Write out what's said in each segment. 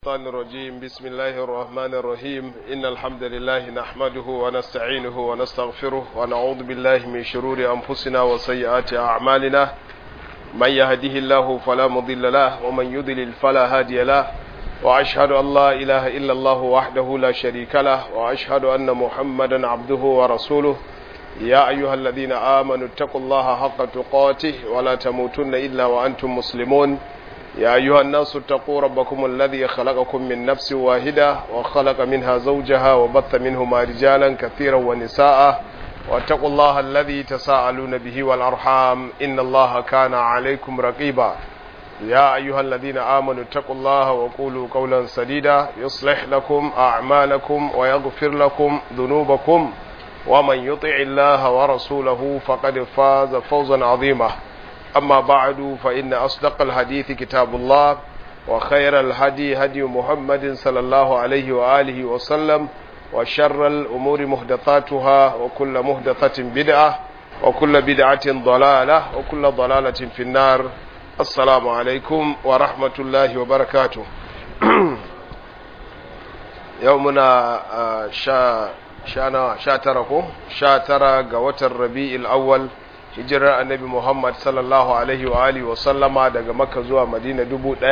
الشيطان الرجيم بسم الله الرحمن الرحيم إن الحمد لله نحمده ونستعينه ونستغفره ونعوذ بالله من شرور أنفسنا وسيئات أعمالنا من يهده الله فلا مضل له ومن يضلل فلا هادي له وأشهد أن لا إله إلا الله وحده لا شريك له وأشهد أن محمدا عبده ورسوله يا أيها الذين آمنوا اتقوا الله حق تقاته ولا تموتن إلا وأنتم مسلمون يا أيها الناس اتقوا ربكم الذي خلقكم من نفس واحدة وخلق منها زوجها وبث منهما رجالا كثيرا ونساء واتقوا الله الذي تساءلون به والأرحام إن الله كان عليكم رقيبا يا أيها الذين آمنوا اتقوا الله وقولوا قولا سديدا يصلح لكم أعمالكم ويغفر لكم ذنوبكم ومن يطع الله ورسوله فقد فاز فوزا عظيما أما بعد فإن أصدق الحديث كتاب الله وخير الهدي هدي محمد صلى الله عليه وآله وسلم وشر الأمور محدثاتها وكل محدثة بدعة وكل بدعة ضلالة وكل ضلالة في النار السلام عليكم ورحمة الله وبركاته يومنا شا شانا شاترا ko sha tara ga watan rabi'il awwal hijirar annabi Muhammad sallallahu alaihi wa alihi wa sallama daga Makka zuwa Madina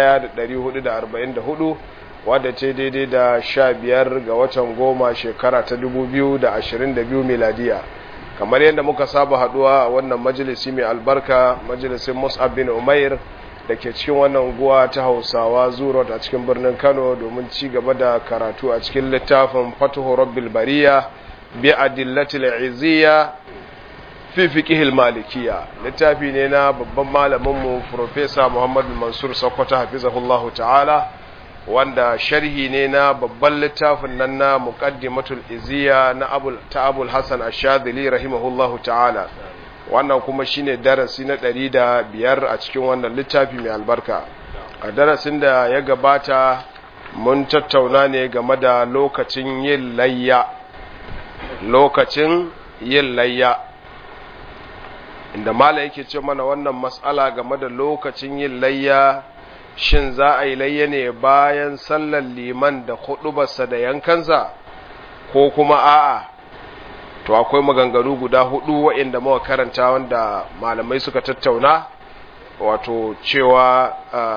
1444 wadda ce daidai da sha biyar ga watan goma shekara ta 2022 miladiya kamar yadda muka saba haduwa a wannan majalisi mai albarka majalisin Mus'ab bin Umair da ke cikin wannan unguwa ta Hausawa Zurot a cikin birnin Kano domin ci gaba da karatu a cikin littafin Fatuhu Rabbil Bariya bi adillatil izziya fi fiqhil malikiya littafi ne na babban malaminmu Professor Muhammad Mansur Sokoto hafizahullahu ta'ala wanda sharhi ne na babban littafin nan na muqaddimatul iziya na abul ta abul hasan ash-shadhili rahimahullahu ta'ala wannan kuma shine darasi na ɗari da biyar a cikin wannan littafi mai albarka a darasin da ya gabata mun tattauna ne game da lokacin yin layya lokacin yin layya inda mala yake ce mana wannan matsala game da lokacin yin layya shin za a yi layya ne bayan sallar liman da hudubarsa da yankansa ko kuma a'a to akwai maganganu guda hudu waɗanda muka karanta wanda malamai suka tattauna wato cewa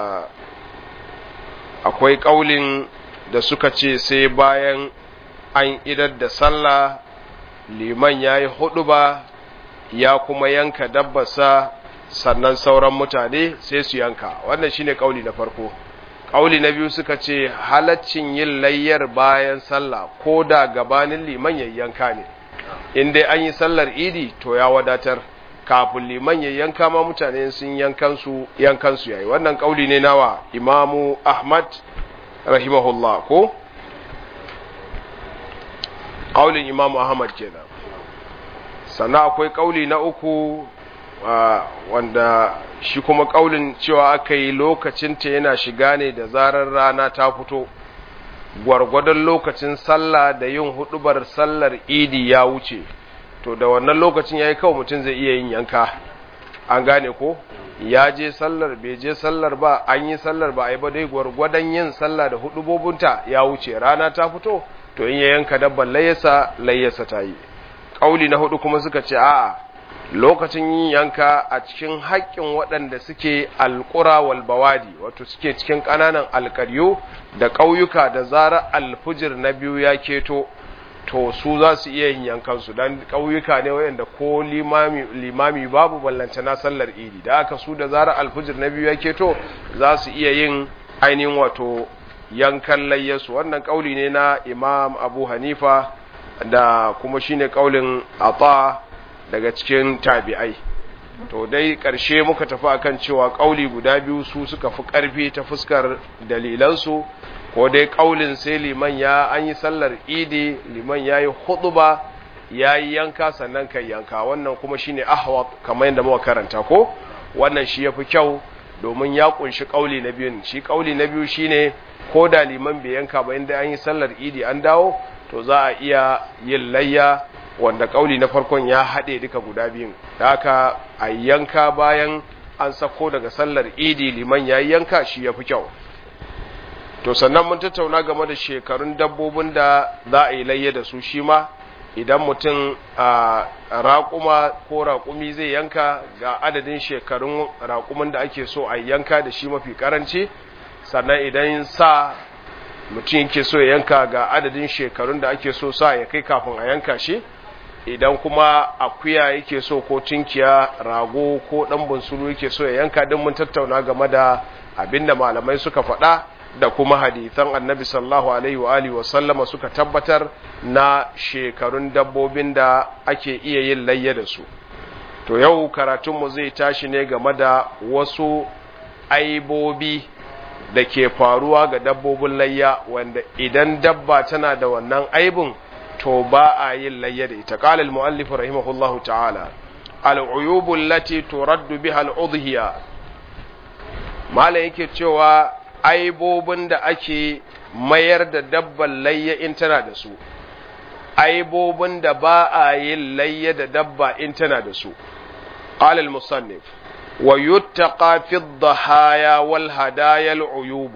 akwai ƙaulin da suka ce sai bayan an idar da sallah liman ya yi huduba ya kuma yanka dabbasa sannan sauran mutane sai su yanka wannan shine kauli na farko kauli na biyu suka ce halaccin yin layyar bayan sallah ko da gabanin liman ya yanka ne in dai an yi sallar idi to ya wadatar kafin liman ya yanka ma mutane sun yankan su yankan su yayi wannan kauli ne nawa imamu ahmad rahimahullah ko kaulin imamu ahmad kenan sannan akwai kauli na uku wanda shi kuma kaulin cewa aka yi lokacinta yana shiga ne da zarar rana ta fito gwargwadon lokacin sallah da yin hudubar sallar idi ya wuce to da wannan lokacin ya yi kawai mutum zai iya yin yanka an gane ko ya je sallar bai je sallar ba an yi sallar ba a yi ba dai gwargwadon yin sallah da hudubobinta ya wuce rana ta fito to in ya yanka dabban layyasa layyasa ta yi ƙauli na hudu kuma suka ce a'a lokacin yin yanka a cikin haƙƙin waɗanda suke alƙura wal bawadi wato suke cikin ƙananan alƙaryo da ƙauyuka da zara alfujir na biyu ya keto to su za su iya yin yankansu don ƙauyuka ne waɗanda ko limami, limami babu ballanta na sallar idi da aka su da zara alfujir na biyu ya keto za su iya yin ainihin wato yankan layyasu wannan ƙauli ne na imam abu hanifa da kuma shine kaulin ata daga cikin tabi'ai to dai ƙarshe muka tafi akan cewa kauli guda biyu su suka fi ƙarfi ta fuskar dalilansu ko dai kaulin sai liman ya an yi sallar idi liman ya yi huɗuba ya yi yanka sannan kai yanka wannan kuma shine ahwat kamar yadda muka karanta ko wannan shi yafi kyau domin ya kunshi kauli na biyun shi kauli na biyu shine ko da liman bai yanka ba inda an yi sallar idi an dawo to za a iya yin layya wanda kauli na farkon ya haɗe duka guda biyun da haka a yanka bayan an sako daga sallar idi liman ya yanka shi ya fi kyau to sannan mun tattauna game da shekarun dabbobin da za a yi layya da su shi ma idan mutum a raƙuma ko raƙumi zai yanka ga adadin shekarun raƙumin da ake so a yanka da shi mafi ƙaranci sannan idan sa mutum yake so ya yanka ga adadin shekarun da ake so sa ya kai kafin a yanka shi idan kuma akuya yake so ko tunkiya rago ko ɗan bunsuru yake so ya yanka din mun tattauna game da abinda malamai suka faɗa da kuma hadithan annabi sallallahu alaihi wa alihi wa sallama suka tabbatar na shekarun dabbobin da ake iya yin layya da su to yau karatunmu zai tashi ne game da wasu aibobi da ke faruwa ga dabbobin layya wanda idan dabba tana da wannan aibun to ba a yin layya da ita qala al-muallif rahimahullahu ta'ala al-uyubu allati turaddu biha al-udhiya malai yake cewa aibobin da ake mayar da dabban layya in tana da su aibobin da ba a yin layya da dabba in tana da su qala al-musannif wa yuttaqa fi dhahaya wal hadaya al-uyub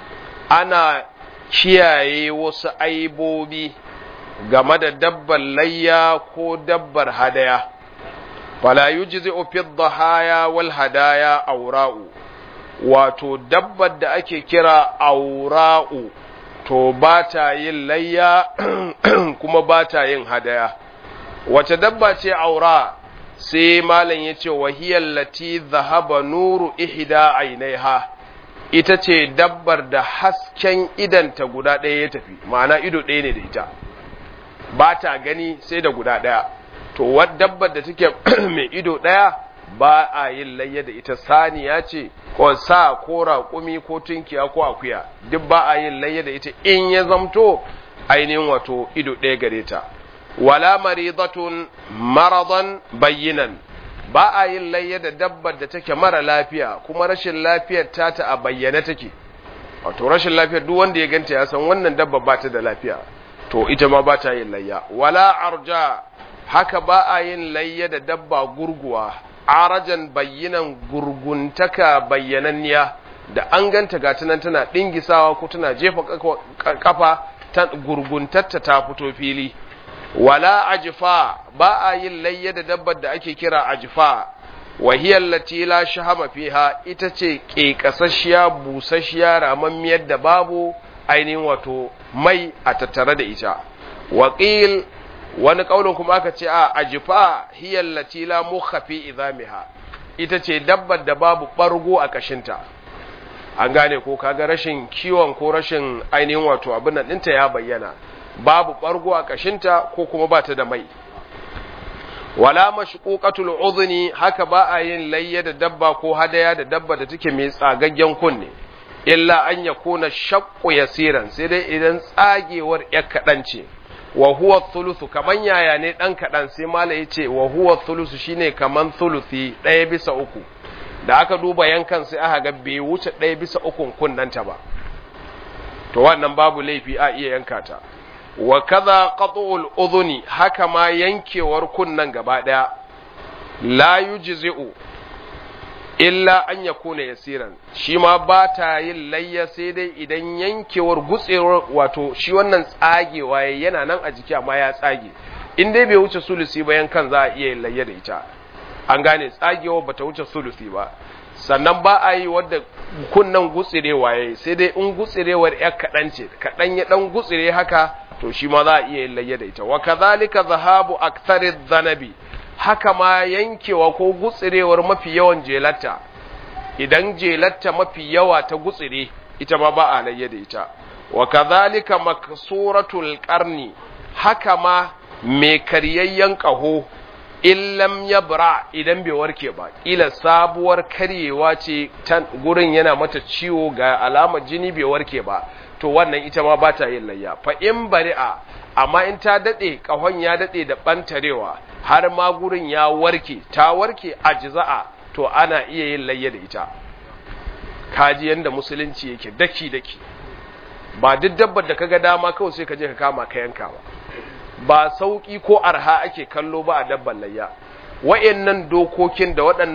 ana kiyaye wasu aibobi game da dabban layya ko dabbar hadaya fala yujzi'u fi dhahaya wal hadaya awra'u wato dabbar da ake kira aura'u to ba ta yin layya kuma ba ta yin hadaya wace dabba ce aura sai malam ya ce wahiyar lati zahaba nuru ihda ainiha ita ce dabbar da hasken idanta guda ɗaya ya tafi ma'ana ido ɗaya ne da ita ba ta gani sai da guda ɗaya to wadda dabbar da take mai ido ɗaya ba a yin layya da ita saniya ce ko sa ko raƙumi ko tunkiya ko akuya duk ba a yin layya da ita in ya zamto ainihin wato ido ɗaya gare ta wala maridatun maradan bayyinan ba a yin layya da dabbar da take mara lafiya kuma rashin lafiyar ta ta a bayyane take wato rashin lafiyar duk wanda ya ganta ya san wannan dabba ba ta da lafiya to ita ma ba ta yin layya wala arja haka ba a yin layya da dabba gurguwa arajan bayyanan gurguntaka bayyananniya da an ganta ga nan tana dingisawa ko tana jefa kafa ta gurguntatta ta fito fili wala ajfa ba a yin layya da dabbar da ake kira ajfa wa hiya allati la shahama fiha ita ce kekasasshiya busasshiya ramammiyar da babu ainihin wato mai a tattare da ita waqil wani kaulin kuma aka ce a ajifa hiyar latila mukha fi izamiha ita ce dabbar da babu bargo a kashinta an gane ko kaga rashin kiwon ko rashin ainihin wato abin nan ɗinta ya bayyana babu bargo a kashinta ko kuma ba ta da mai wala mashquqatul udhni haka ba a yin layya da dabba ko hadaya da dabba da take mai tsagaggen kunne illa an yakuna shaqqu yasiran sai dai idan tsagewar yak kadan ce wa huwa thuluthu kaman yaya ne dan kadan sai mala yace wa huwa thuluthu shine kaman thuluthi daya bisa uku da aka duba yankan sai aka ga bai wuce daya bisa ukun kunnanta ba to wannan babu laifi a iya yanka ta wa kaza qat'ul udhuni haka ma yankewar kunnan gaba daya la yujzi'u illa an yakuna yasiran shi ma ba ta yin layya sai dai idan yankewar gutsewar wato shi wannan tsagewa yana nan a jiki amma ya tsage in dai bai wuce sulusi ba yankan za a iya yin layya da ita an gane tsagewa bata wuce sulusi ba sannan ba a yi wadda kunnan gutsirewa yayi sai dai in gutsirewar yar kaɗan ce kaɗan ya ɗan gutsire haka to shi ma za a iya yin layya da ita wa kadhalika zahabu akthari dhanabi haka ma yankewa ko gutsirewar mafi yawan jelatta idan jelatta mafi yawa ta gutsire ita ma ba a layya da ita wa kadhalika maksuratul qarni haka ma mai karyayyen kaho illam yabra idan bai warke ba ila sabuwar karyewa ce gurin yana mata ciwo ga alamar jini bai warke ba to wannan ita ma ba ta yin layya fa in bari'a amma in ta dade kahon ya dade da bantarewa har ma gurin ya warke ta warke ajza'a to ana iya yin layya da ita kaji yanda musulunci yake daki daki ba duk dabbar da kaga dama kawai sai ka je ka kama ka yanka ba ba sauki ko arha ake kallo ba a dabban layya wa'annan dokokin da waɗannan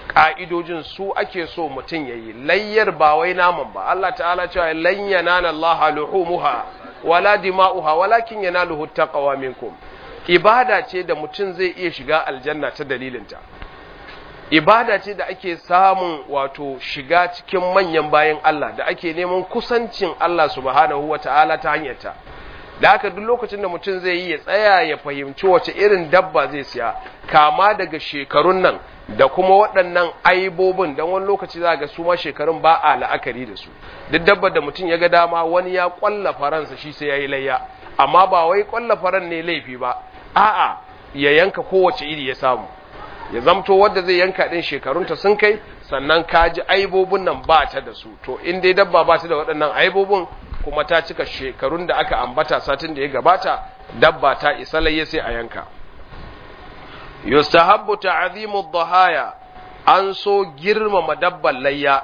ƙa'idojin su ake so mutum ya yi layyar ba wai naman ba Allah ta'ala cewa lan yanana Allah luhumuha wala dima'uha walakin yanaluhu taqwa minkum ibada ce da mutum zai iya shiga aljanna ta dalilinta ibada ce da ake samun wato shiga cikin manyan bayan Allah da ake neman kusancin Allah subhanahu wata'ala ta hanyarta da haka duk lokacin da mutum zai yi ya tsaya ya fahimci wace irin dabba zai siya kama daga shekarun nan da kuma waɗannan aibobin don wani lokaci za ga su ma shekarun ba a la'akari da su duk dabbar da mutum ya ga dama wani ya ƙwalla faransa shi sai ya yi layya amma ba wai ƙwalla faran ne laifi ba a'a ya yanka kowace iri ya samu ya zamto wadda zai yanka ɗin shekarunta sun kai sannan ka ji aibobin nan ba ta da su to in dai dabba ba ta da waɗannan aibobin kuma ta cika shekarun da aka ambata satin da ya gabata dabba ta isa layya sai a yanka yustahabbu ta'zimu dhahaya an so girmama dabban layya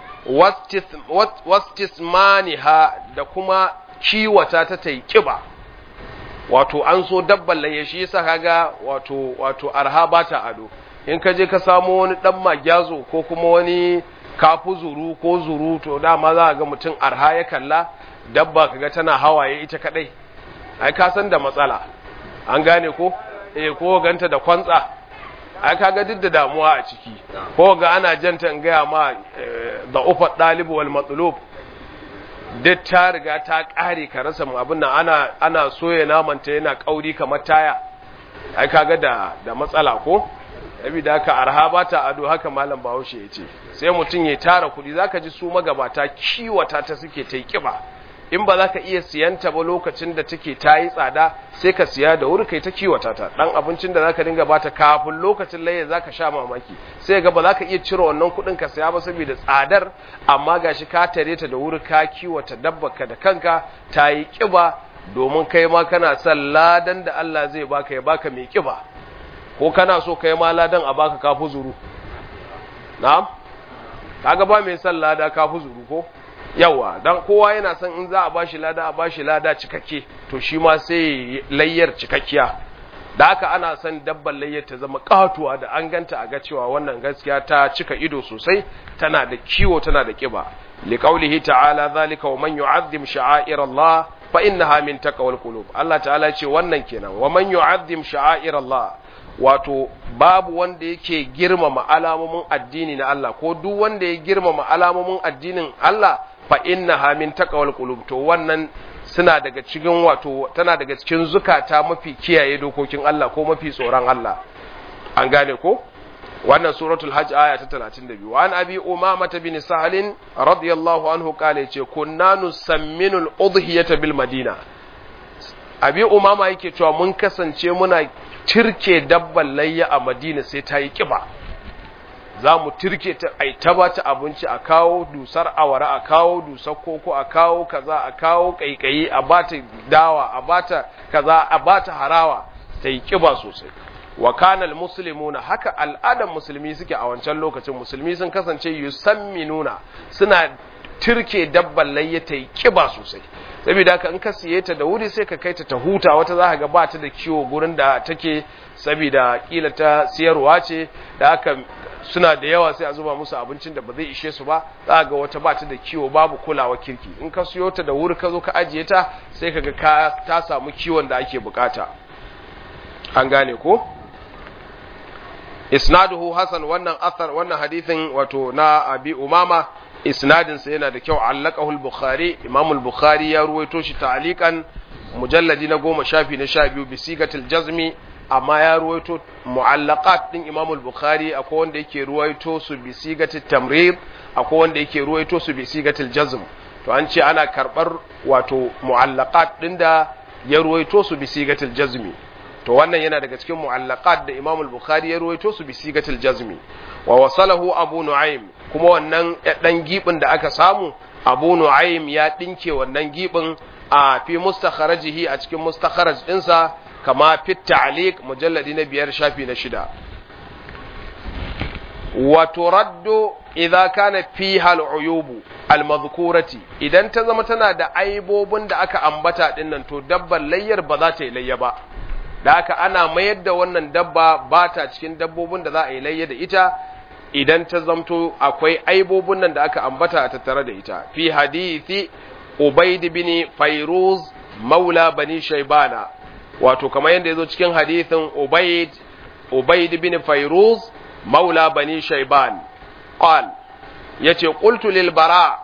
wastismaniha da kuma kiwata ta tai kiba wato an so dabban layya shi yasa kaga wato wato arha ba ta ado in ka je ka samu wani dan magyazo ko kuma wani kafu zuru ko zuru to dama za ga mutum arha ya kalla dabba kaga tana hawaye ita kadai ai ka san da matsala an gane ko eh ko ganta da kwantsa ai kaga duk da damuwa a ciki ko ga ana janta in gaya ma da ufat dalibu wal matlub duk ta riga ta kare ka rasa mu abin nan ana ana soya naman ta yana kauri kamar taya ai kaga da da matsala ko saboda haka arha ba ta ado haka malam Bahaushe ya ce sai mutum ya tara kuɗi zaka ji su magabata kiwata ta suke ta kiba in ba za ka iya siyanta ba lokacin da take ta yi tsada sai ka siya da wuri kai ta kiwata ta dan abincin da za ka dinga bata kafin lokacin laye za ka sha mamaki sai ga ba za ka iya cire wannan kuɗin ka siya ba saboda tsadar amma gashi ka tare ta da wuri ka kiwata ka da kanka ta yi kiba domin kai ma kana son ladan da Allah zai baka ya baka mai kiba ko kana so kai ma ladan a baka kafu zuru na'am kaga ba mai son lada kafu zuru ko yawa dan kowa yana son in za a bashi lada a bashi lada cikakke to shi ma sai layyar cikakkiya da haka ana son dabban layyar ta zama katuwa da an ganta a ga cewa wannan gaskiya ta cika ido sosai tana da kiwo tana da kiba li qawlihi ta'ala zalika wa man yu'azzim sha'air Allah fa innaha min taqwal qulub Allah ta'ala ce wannan kenan wa man yu'azzim sha'air Allah wato babu wanda yake girmama alamomin addini na Allah ko duk wanda ya girmama alamomin addinin Allah fa innaha min taqwal qulub to wannan suna daga cikin wato tana daga cikin zukata mafi kiyaye dokokin Allah ko mafi tsoron Allah an gane ko wannan suratul hajj aya ta 32 wa an abi umama bin sahal radiyallahu anhu kale yace kunna nusamminu al-udhiyata bil madina abi umama yake cewa mun kasance muna tirke dabban layya a madina sai ta yi kiba za mu turke ta ai ta ba ta abinci a kawo dusar awara a kawo dusar koko a kawo kaza a kawo kaikayi a ba ta dawa a ba ta kaza a ba ta harawa ta yi kiba sosai wa kanal muslimuna haka al'adan musulmi suke a wancan lokacin musulmi sun kasance yusamminuna suna turke dabban layya ta yi kiba sosai saboda haka in ka siye ta da wuri sai ka kai ta ta huta wata za ka ga ba ta da kiwo gurin da take saboda kila ta siyarwa ce da haka suna da yawa sai a zuba musu abincin da ba zai ishe su ba za ga wata ba ta da kiwo babu kulawa kirki in ka siyo ta da wuri ka zo ka ajiye ta sai ka ga ka ta samu kiwon da ake bukata an gane ko isnaduhu hasan wannan athar wannan hadithin wato na abi umama isnadin sa yana da kyau allaqahu al-bukhari imam al-bukhari ya ruwaito shi ta'liqan mujalladi na goma shafi na sha biyu bi sigatil jazmi amma ya ruwaito mu'allaqat din Imam al-Bukhari akwai wanda yake ruwaito su bi sigatil tamrid akwai wanda yake ruwaito su bi sigatil jazm to an ce ana karbar wato mu'allaqat din da ya ruwaito su bi sigatil jazmi to wannan yana daga cikin mu'allaqat da Imam al-Bukhari ya ruwaito su bi sigatil jazmi wa wasalahu Abu Nu'aym kuma wannan dan gibin da aka samu Abu Nu'aym ya dinke wannan gibin a fi mustakharajihi a cikin mustakharaj dinsa kama fit ta'liq mujalladi na biyar shafi na shida wa turaddu idza kana fiha al'uyubu al-madhkurati idan ta zama tana da aibobin da aka ambata dinnan to dabban layyar ba za ta yi layya ba da haka ana mayar da wannan dabba ba ta cikin dabbobin da za a yi layya da ita idan ta zamto akwai aibobin nan da aka ambata a tattare da ita fi hadithi ubaid bin fairuz maula bani shaybana wato kamar yadda yazo cikin hadithin ubaid ubaid bin fairuz maula bani shayban qal yace qultu lil bara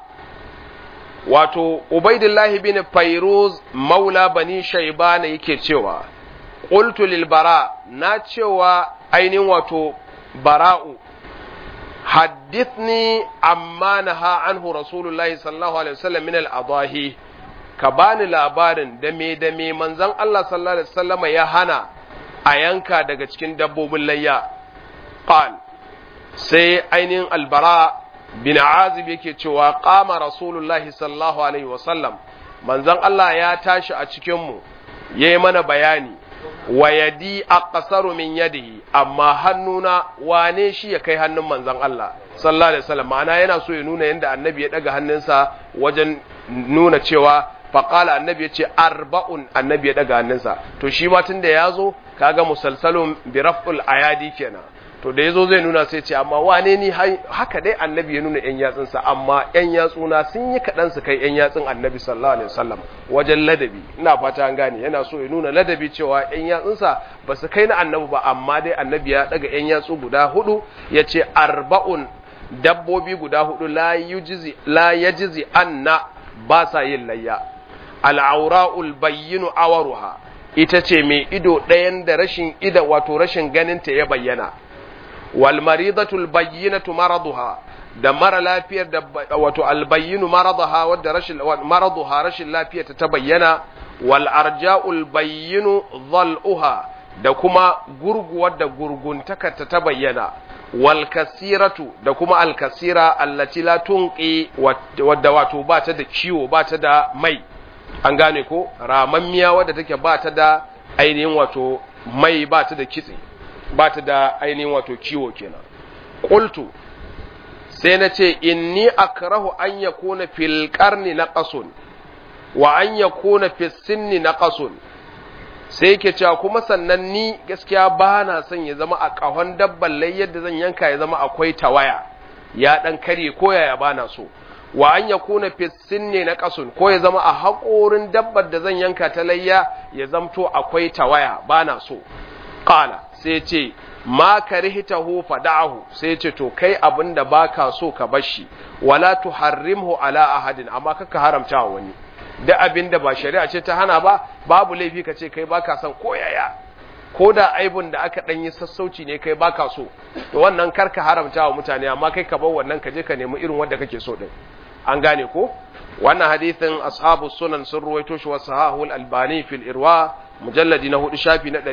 wato ubaidillahi bin fairuz maula bani shaybana yake cewa qultu lil bara na cewa ainihin wato bara'u haddithni amma naha anhu rasulullahi sallallahu alaihi wasallam min al-adahi ka bani labarin da me da me manzon Allah sallallahu alaihi wasallama ya hana a yanka daga cikin dabbobin layya qal sai ainihin albara bin azib yake cewa qama rasulullahi sallallahu alaihi wasallam manzon Allah ya tashi a cikin mu yayi mana bayani wa yadi aqsaru min yadihi amma hannuna wane shi ya kai hannun manzon Allah sallallahu alaihi wasallam ma'ana yana so ya nuna yanda annabi ya daga hannunsa wajen nuna cewa faqala annabi ya ce arba'un annabi ya daga hannunsa to shi ma tunda ya zo kaga musalsalun bi raf'ul ayadi kenan to da yazo zai nuna sai ce amma wane ni haka dai annabi ya nuna yan yatsunsa amma yan yatsuna sun yi kaɗan su kai yan yatsun annabi sallallahu alaihi wasallam wajen ladabi ina fata an gane yana so ya nuna ladabi cewa yan yatsunsa ba su kai na annabi ba amma dai annabi ya daga yan yatsu guda hudu ya ce arba'un dabbobi guda hudu la yujizi la yajizi anna ba sa yin layya al'aura'ul bayyinu awaruha ita ce mai ido ɗayan da rashin ida wato rashin ganinta ya bayyana wal maridatul bayyinatu maraduha da mara lafiyar da wato albayyinu maradaha wadda rashin maraduha rashin lafiyar ta bayyana wal arja'ul bayyinu dhal'uha da kuma gurguwar da gurguntakarta ta bayyana wal kasiratu da kuma al kasira allati la tunqi wadda wato ba ta da ciwo ba ta da mai an gane ko ramammiya wadda take ba ta da ainihin wato mai ba ta da kitse ba ta da ainihin wato kiwo kenan qultu sai na ce inni akrahu an yakuna fil qarni naqasun wa an yakuna fis sinni naqasun sai yake cewa kuma sannan ni gaskiya ba na son ya zama a ƙahon dabban lai yadda zan yanka ya zama akwai tawaya ya ɗan karye ko yaya ba na so wa an ya kuna fissin ne na ƙasun ko ya zama a haƙorin dabbar da zan yanka ta layya ya zamto akwai tawaya ba na so ƙala sai ce ma karihtahu fada'ahu sai ce to kai abin da baka so ka bar shi wala tuharrimhu ala ahadin amma kaka haramta wa wani da abin da ba shari'a ce ta hana ba babu laifi ka ce kai baka son koyaya ko da aibun da aka ɗan yi sassauci ne kai baka so to wannan kar ka haramta wa mutane amma kai ka bar wannan ka je ka nemi irin wanda kake so din an gane ko wannan hadithin ashabu sunan sun ruwaito shi wa sahahul albani fil irwa mujalladi na hudu shafi na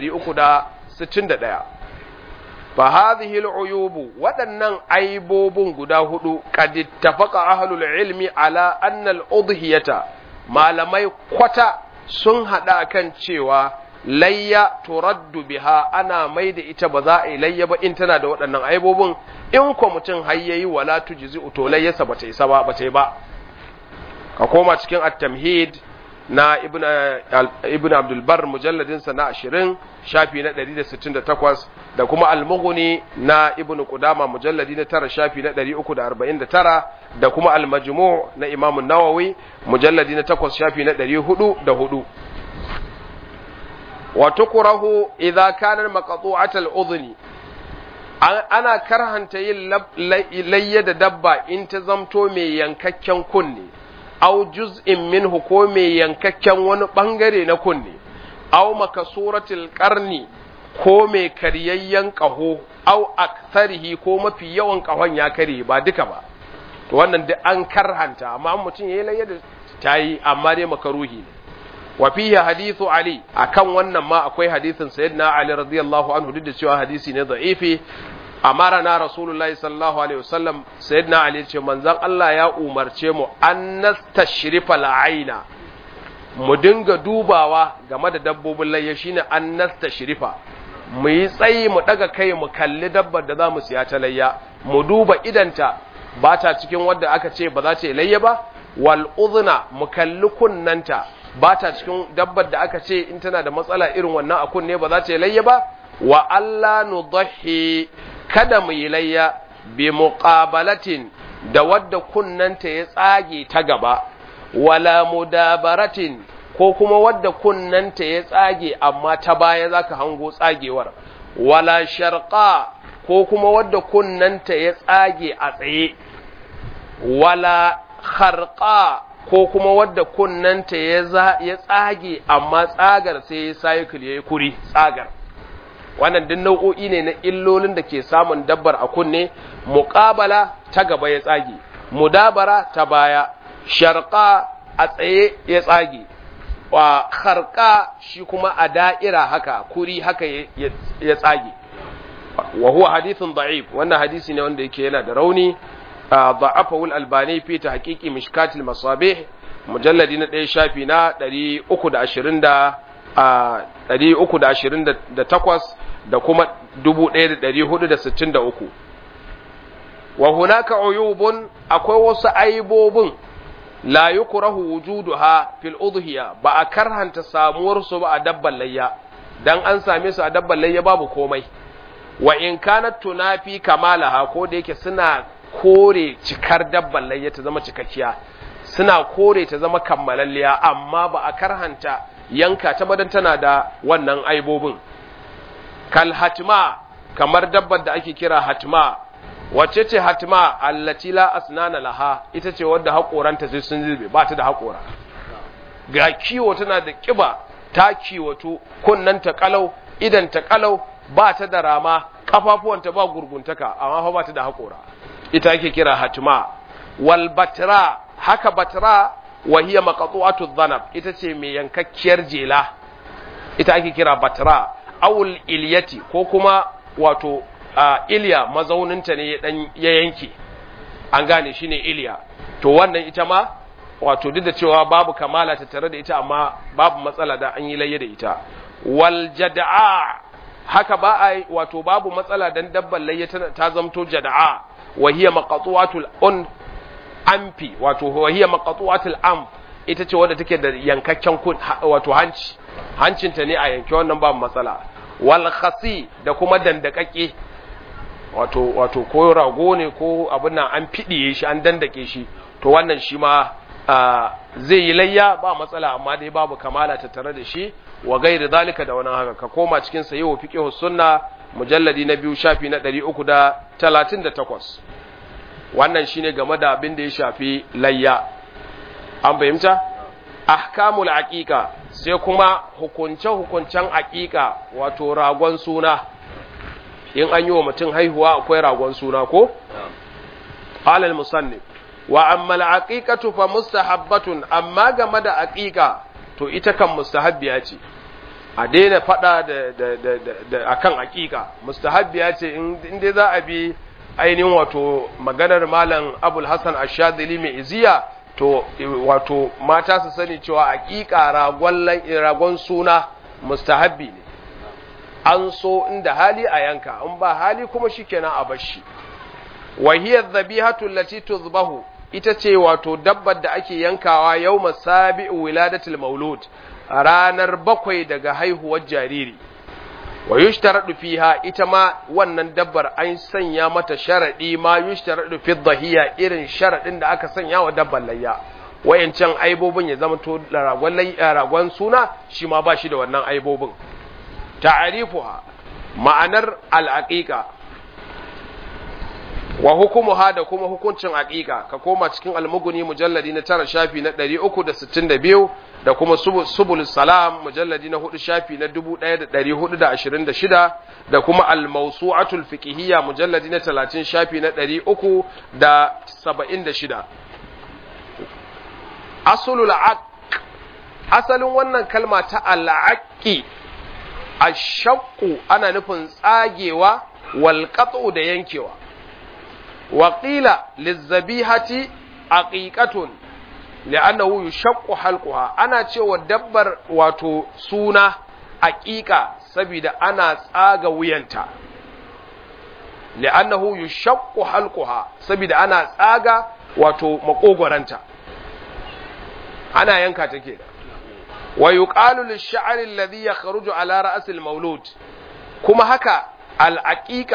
361 fa hadhihi al-uyub waɗannan aibobin guda hudu qad ittafaqa ahlul ilmi ala anna al-udhiyata malamai kwata sun hada kan cewa layya turaddu biha ana mai da ita ba za a yi layya ba in tana da waɗannan aibobin in ko mutum hayyayi wala tujzi to layyarsa ba ta isa ba ba ta yi ba ka koma cikin at-tamhid na ibn ibn abdul bar mujalladin sa na 20 shafi na 168 da kuma al-mughni na ibn qudama mujalladi na 9 shafi na 349 da kuma al-majmu' na imam an-nawawi mujalladi na 8 shafi na 404 wa tukrahu idza kana maqtu'atal udhni ana karhanta yin layya da dabba in ta zamto mai yankakken kunne aw juz'in minhu ko mai yankakken wani bangare na kunne aw makasuratil qarni ko mai karyayyen kaho aw aktharihi ko mafi yawan kahon ya kare ba duka ba to wannan duk an karhanta amma mutum yayi layya da tayi amma dai makaruhi ne wa fihi hadithu ali akan wannan ma akwai hadisin sayyidina ali radiyallahu anhu duk da cewa hadisi ne da'ifi amarana rasulullahi sallallahu alaihi wasallam sayyidina ali ce manzon Allah ya umarce mu an nastashrifa al'aina mu dinga dubawa game da dabbobin layya shine an nastashrifa mu yi tsayi mu daga kai mu kalli dabbar da za mu siya ta layya mu duba idanta ba ta cikin wadda aka ce ba za ta yi layya ba wal udhna mu kalli kunnanta ba ta cikin dabbar da aka ce in tana da matsala irin wannan a kunne ba za ta yi layya ba wa Allah nudahi kada mu yi layya bi muqabalatin da wadda kunnanta ya tsage ta gaba wala mudabaratin ko kuma wadda kunnanta ya tsage amma ta baya zaka hango tsagewar wala sharqa ko kuma wadda kunnanta ya tsage a tsaye wala kharqa ko kuma wadda kunnanta ya tsage amma tsagar sai ya cycle yayi kuri tsagar wannan duk nau'o'i ne na illolin da ke samun dabbar a kunne muqabala ta gaba ya tsage mudabara ta baya sharqa a tsaye ya tsage wa kharqa shi kuma a da'ira haka kuri haka ya tsage wa huwa hadithun da'if wannan hadisi ne wanda yake yana da rauni ضعفه الألباني في تحقيق مشكات المصابيح مجلد نا شافي نا 320 328 da kuma 1463 wa hunaka uyubun akwai wasu aibobin la yukrahu wujuduha fil udhiya ba a karhanta samuwar su ba a dabban layya dan an same su a dabban layya babu komai wa in kanat tunafi kamalaha ko da yake suna kore cikar dabban layya ta zama cikakkiya suna kore ta zama kammalalliya amma ba a karhanta yanka ta badan tana da wannan aibobin kal hatma kamar dabbar da ake kira hatma wacce ce hatma allati la asnana laha ita ce wadda haƙoranta sai sun zube ba ta da haƙora ga kiwo tana da ƙiba ta kiwato kunnanta kalau idan ta kalau ba ta da rama kafafuwanta ba gurguntaka amma fa ba ta da haƙora ita ake kira hatma wal batra haka batra wa hiya maqtu'atu dhanab ita ce mai yankakkiyar jela ita ake kira batra awul ilyati ko kuma wato ilya mazauninta ne dan ya yanke an gane shine ilya to wannan ita ma wato duk da cewa babu kamala ta tare da ita amma babu matsala da an yi layya da ita wal jada'a haka ba a wato babu matsala dan dabban layya ta zamto jada'a wa hiya maqtu'atul un amfi wato wa hiya maqtu'atul amf ita ce wadda take da yankakken kun wato hanci hancinta ne a yanke wannan babu matsala wal khasi da kuma dandakake wato wato ko rago ne ko abin nan an fidiye shi an dandake shi to wannan shi ma zai yi layya ba matsala amma dai babu kamala ta tare da shi wa gairi zalika da wani haka ka koma cikin sayi wa fiqh sunna mujalladi na biyu shafi na 338 wannan shine game da abin da ya shafi layya an fahimta ahkamul aqiqa sai kuma hukunce hukuncen aqiqa wato ragon suna in an yi wa mutum haihuwa akwai ragon suna ko qala al musannif wa amma al aqiqatu fa mustahabbatun amma game da aqiqa to ita kan mustahabbiya ce a daina fada da da da, da akan aqiqa mustahabbiya ce in dai za a bi ainihin wato maganar malam abul hasan ashadili mai iziya to wato mata su sani cewa aqiqa ragon ragon suna mustahabbi ne an so inda hali a yanka in ba hali kuma shikenan a bashi wa hiya dhabihatu allati tuzbahu ita ce wato dabbar da ake yankawa yawma sabi'u wiladatul maulud ranar bakwai daga haihuwar jariri wa yushtaradu fiha ita ma wannan dabbar an sanya mata sharadi ma yushtaradu fi dhahiya irin sharadin da aka sanya wa dabbar layya wayancan aibobin ya zama to ragon ragon suna shi ma ba shi da wannan aibobin ta'arifuha ma'anar al'aqiqa wa hukumuha da kuma hukuncin aqiqa ka koma cikin almuguni mujalladi na tara shafi na 362 da kuma subul salam mujalladi na hudu shafi na 1426 da kuma al-mawsu'atul fiqhiyya mujalladi na 30 shafi na 376 asulul aq asalin wannan kalma ta al-aqi ashaqqu ana nufin tsagewa wal qat'u da yankewa wa qila lizabihati aqiqatun li'annahu yushaqqu halquha ana cewa dabbar wato suna aqiqa saboda ana tsaga wuyanta li'annahu yushaqqu halquha saboda ana tsaga wato makogoranta ana yanka take wa yuqalu lish-sha'ri alladhi yakhruju ala ra's al-mawlud kuma haka al-aqiqa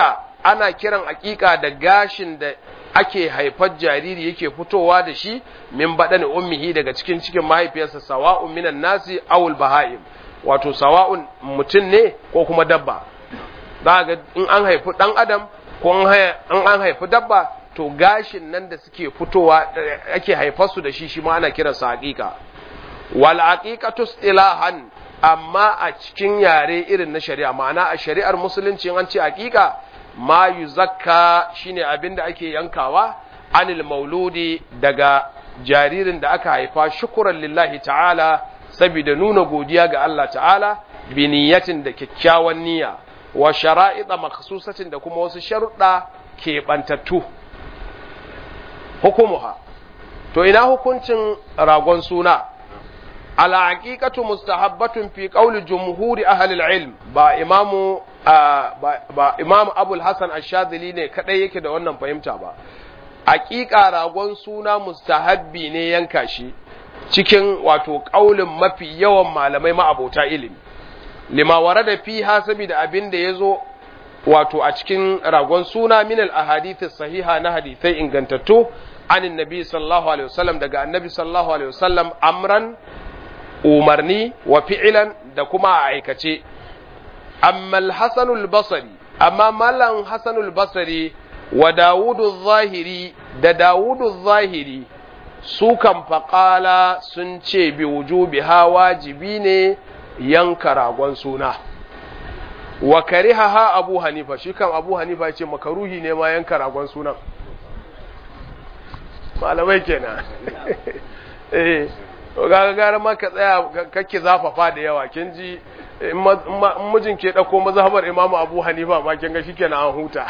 ana kiran aƙiƙa da gashin da ake haifar jariri yake fitowa da shi min baɗani ummihi daga cikin cikin mahaifiyarsa sawa'un minan nasi awul baha'im wato sawa'un mutum ne ko kuma dabba za ga in an haifi ɗan adam ko in an haifi dabba to gashin nan da suke fitowa ake haifar su da shi shi ma ana kiransa haƙiƙa wal haqiqatu istilahan amma a cikin yare irin na shari'a ma'ana a shari'ar musulunci an ce haƙiƙa ma yuzakka shine abinda ake yankawa anil mauludi daga jaririn da aka haifa shukuran lillahi ta'ala saboda nuna godiya ga Allah ta'ala bi niyyatin da kyakkyawan niyya wa shara'ida makhsusatin da kuma wasu sharuɗa keɓantattu hukumuha to ina hukuncin ragon suna ala haqiqatu mustahabbatun fi qawli jumhuri ahli al-ilm ba imamu ba imamu abul hasan ash-shadhili ne kadai yake da wannan fahimta ba haqiqa ragon suna mustahabbi ne yanka shi cikin wato kaulin mafi yawan malamai ma'abota ilimi lima warada fiha saboda abin da yazo wato a cikin ragon suna min al-ahadith sahiha na hadisai ingantattu anin nabi sallallahu alaihi wasallam daga annabi sallallahu alaihi wasallam amran umarni wa fi'ilan da kuma a aikace amma al-hasanul basri amma malan hasanul basri wa dawudu zahiri da dawudu zahiri su kan faƙala sun ce bi wujubi ha wajibi ne yanka ragon suna wa kariha ha abu hanifa shi kan abu hanifa ce makaruhi ne ma yanka ragon sunan malamai kenan eh ga gara ma ka tsaya kake zafafa da yawa kin ji in mijin ke dauko mazhabar imamu abu hanifa ma kin ga shikenan an huta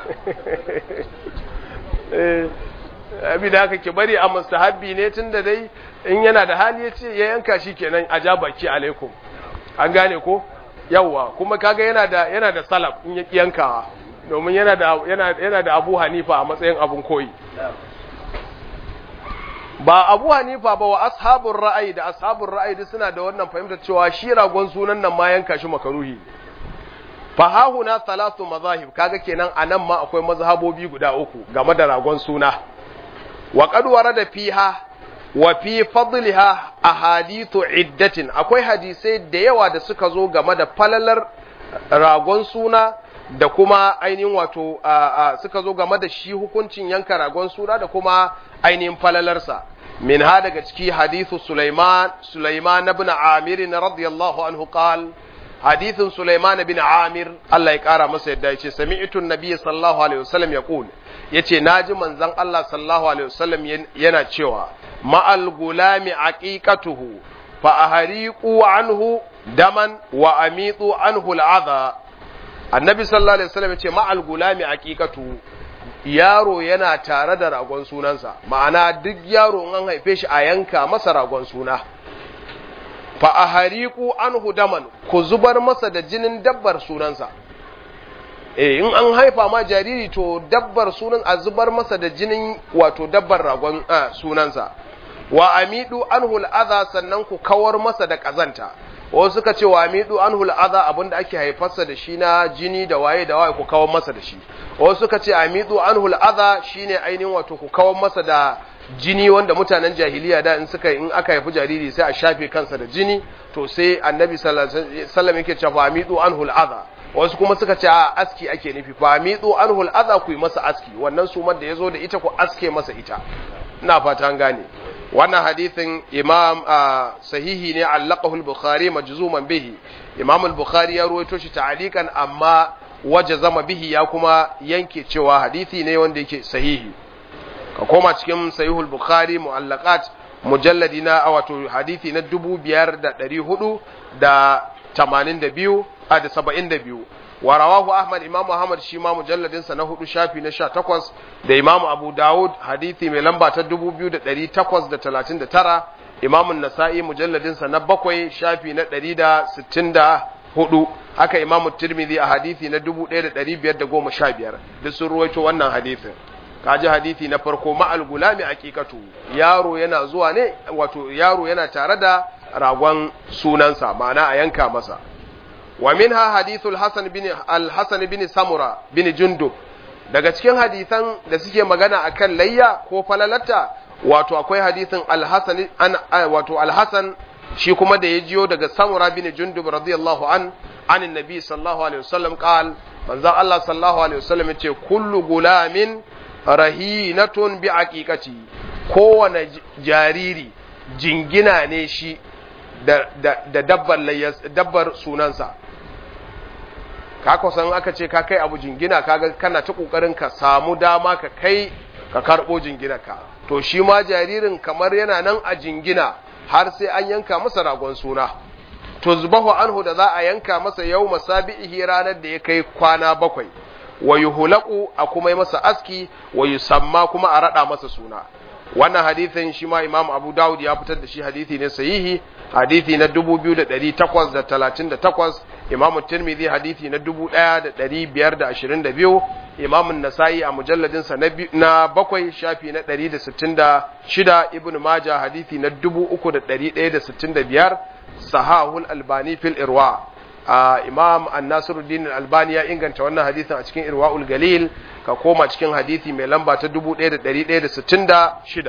eh abi da haka ki bari a mustahabbi ne tunda dai in yana da hali ya ce ya yanka shi kenan a ja baki alaikum an gane ko yawwa kuma kaga yana da yana da salaf in ya yankawa domin yana da yana yana da Abu Hanifa a matsayin abun koyi ba Abu Hanifa ba wa ashabur ra'ayi da ashabur ra'ayi duk suna da wannan fahimtar cewa shi ragon sunan nan ma yanka shi makaruhi fa hahuna thalathu mazahib kaga kenan anan ma akwai mazhabobi guda uku game da ragon suna wa qad warada fiha wa fi fadliha ahadithu iddatin akwai hadisai da yawa da suka zo game da falalar ragon suna da kuma ainihin wato suka zo game da shi hukuncin yanka ragon suna da kuma ainihin falalarsa min ha daga ciki hadithu Sulaiman Sulaiman ibn Amir radiyallahu anhu qal hadithin Sulaiman ibn Amir Allah ya kara masa yadda yace sami'tu an-nabiy sallallahu alaihi wasallam yaqul yace naji manzon Allah sallallahu alaihi wasallam yana cewa ma'al gulami aqiqatuhu fa ahriqu anhu daman wa amitu anhu al'adha annabi sallallahu alaihi wasallam yace ma'al gulami aqiqatuhu yaro yana tare da ragon sunansa ma'ana duk yaro in an haife shi a yanka masa ragon suna fa ahriqu anhu daman ku zubar masa da jinin dabbar sunansa eh in an haifa ma jariri to dabbar sunan a zubar masa da jinin wato dabbar ragon sunansa wa amidu anhu al'adha sannan ku kawar masa da kazanta wasu suka ce wa amidu anhu al'adha abinda ake haifarsa da shi na jini da waye da waye ku kawar masa da shi wasu suka ce amidu anhu al'adha shine ainihin wato ku kawar masa da jini wanda mutanen jahiliya da in suka in aka haifi jariri sai a shafe kansa da jini to sai annabi sallallahu alaihi wasallam yake cewa amidu anhu al'adha wasu kuma suka ce a aski ake nufi fa amidu anhu al'adha ku yi masa aski wannan sumar da yazo da ita ku aske masa ita ina fata an gane wannan hadithin imam sahihi ne allaqahu al-bukhari majzuman bihi imam al-bukhari ya ruwaito shi ta'alikan amma waje zama bihi ya kuma yanke cewa hadithi ne wanda yake sahihi ka koma cikin sahihul bukhari mu'allaqat mujalladi na wato hadithi na 5482 a da 72 wa rawahu ahmad imamu ahmad shi ma mujalladin sa na hudu shafi na 18 da imamu abu daud hadithi mai lamba ta 2839 imamu nasa'i mujalladin sa na bakwai shafi na 164 haka imamu tirmidhi a hadithi na 1515 duk sun ruwaito wannan hadithin kaji hadithi na farko ma'al gulami aqiqatu yaro yana zuwa ne wato yaro yana tare da ragon sunansa ma'ana a yanka masa ومنها حديث الحسن بن الحسن بن سمرة بن جندب daga cikin hadisan da suke magana akan layya ko falalata wato akwai hadisin al-hasan an wato al-hasan shi kuma da ya jiyo daga samura bin jundub radiyallahu an anin nabi sallallahu alaihi wasallam qal manzon Allah sallallahu alaihi wasallam yace kullu gulamin rahinatun bi aqiqati kowane jariri jingina ne shi da, da, da dabbar, dabbar sunansa ka san aka ce ka kai abu jingina kaga kana ta kokarin ka samu dama ka kai ka karbo jingina ka to shi ma jaririn kamar yana nan a jingina har sai an yanka masa ragon suna to zubahu anhu da za a yanka masa yau masabihi ranar da ya kai kwana bakwai wa yuhlaqu a kuma yi masa aski wa yusamma kuma a rada masa suna wannan hadithin shi ma Imam Abu Dawud ya fitar da shi hadithi ne sahihi hadithi na 2838 Imam Tirmidhi hadithi na 1522 Imam An-Nasa'i a mujalladin sa na bakwai shafi na 166 Ibn Majah hadithi na 3165 Sahahul Albani fil Irwa Imam An-Nasiruddin Al-Albani ya inganta wannan hadithin a cikin Irwaul Galil ka koma cikin hadithi mai lamba ta 1166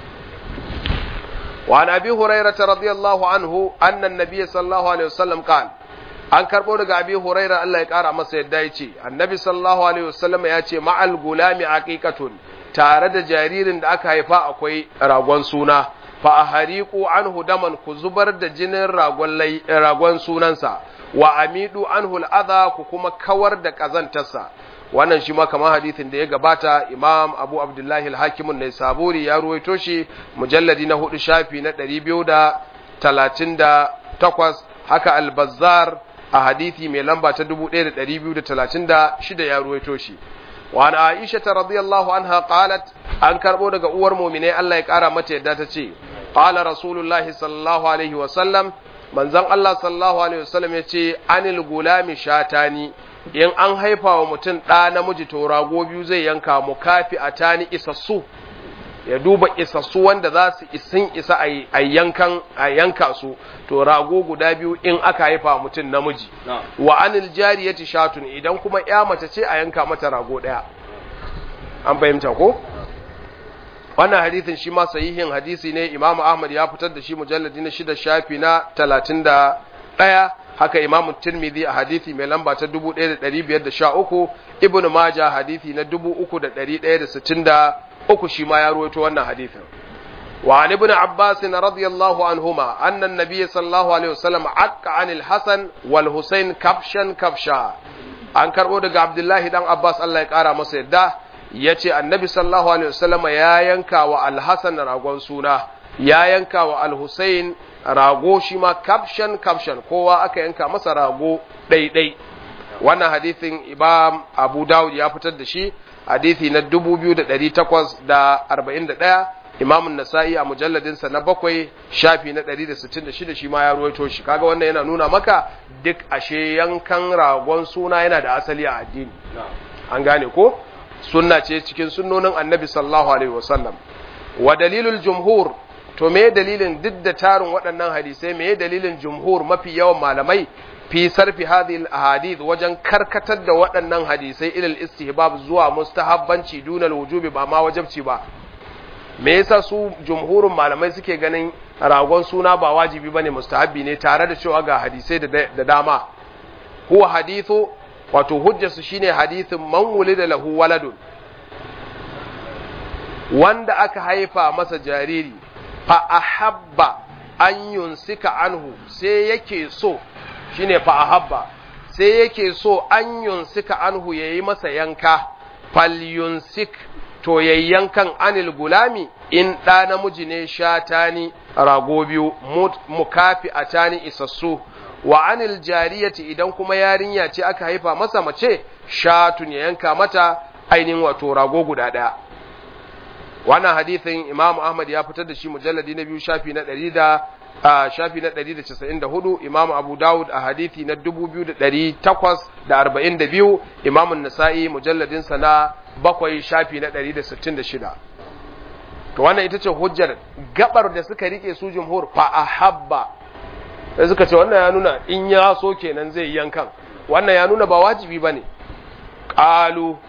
وعن أبي هريرة رضي الله عنه أن النبي صلى الله عليه وسلم قال an karɓo daga abi huraira Allah ya ƙara masa yadda ya ce annabi sallallahu alaihi wasallam ya ce ma'al gulami aqiqatun tare da jaririn da aka haifa akwai ragon suna fa ahariqu anhu daman ku zubar da jinin ragon ragon sunansa wa amidu anhu al'adha ku kuma kawar da kazantarsa wannan shi ma kamar hadithin da ya gabata imam abu abdullahi al-hakimun ne saburi ya ruwaito shi mujalladi na hudu shafi na 238 haka al-bazzar a hadithi mai lamba ta 1236 ya ruwaito shi wa an aisha ta radiyallahu anha qalat an karbo daga uwar mu'mine Allah ya kara mata yadda ta ce qala rasulullahi sallallahu alaihi wa sallam manzon Allah sallallahu alaihi wa sallam yace anil gulami shatani in an haifa wa mutum ɗa namiji to rago biyu zai yanka mu kafi a tani isassu ya duba isassu wanda za su isin isa a yankan a yanka su to rago guda biyu in aka haifa mutum namiji wa anil jariyati shatun idan kuma ya mace ce a yanka mata rago ɗaya an fahimta ko wannan hadisin shi ma sahihin hadisi ne imamu ahmad ya fitar da shi mujalladi na shida shafi na talatin da ɗaya haka imamu tirmidhi a hadithi mai lamba ta 1513 ibnu majah hadithi na 3163 shi ma ya ruwaito wannan hadithin wa an ibn abbas radiyallahu anhuma anna an-nabiy sallallahu alaihi wasallam aqqa anil hasan wal husayn kafshan kafsha an karbo daga abdullahi dan abbas Allah ya kara masa yadda yace annabi sallallahu alaihi wasallam ya yanka wa al-hasan ragon suna ya yanka wa al-husayn rago shi ma kafshan kafshan kowa aka yanka masa rago ɗaiɗai wannan hadithin imam abu dawud ya fitar da shi hadithi na 2841 imam nasa'i a mujalladinsa na bakwai shafi na 166 shi ma ya ruwaito shi kaga wannan yana nuna maka duk ashe yankan ragon suna yana da asali a addini an gane ko sunna ce cikin sunnonin annabi sallallahu alaihi wasallam wa dalilul jumhur to me dalilin duk da tarin waɗannan hadisai me dalilin jumhur mafi yawan malamai fi sarfi hadhihi ahadith wajen karkatar da waɗannan hadisai ilal istihbab zuwa mustahabbanci dunal wujubi ba ma wajibci ba me yasa su jumhurin malamai suke ganin ragon suna ba wajibi bane mustahabbi ne tare da cewa ga hadisai da dama huwa hadithu wato hujjarsu shine hadithin man wulida lahu waladun wanda aka haifa masa jariri fa ahabba an yunsika anhu sai yake so shine fa ahabba sai yake so an yunsika anhu yayi masa yanka fal yunsik to yayyankan anil gulami in ɗa namiji ne shatani rago biyu mukafi atani isassu wa anil jariyati idan kuma yarinya ce aka haifa masa mace shatun ya yanka mata ainihin wato rago guda ɗaya wannan hadithin Imam Ahmad ya fitar da shi mujalladi na biyu shafi na ɗari da shafi na ɗari da casa'in da hudu Imam Abu Dawud a hadithi na dubu biyu da ɗari takwas da arba'in da biyu Imam Nasa'i mujalladinsa na bakwai shafi na ɗari da sittin da shida to wannan ita ce hujjar gabar da suka rike su jumhur fa ahabba sai suka ce wannan ya nuna in ya so kenan zai yankan wannan ya nuna ba wajibi bane qalu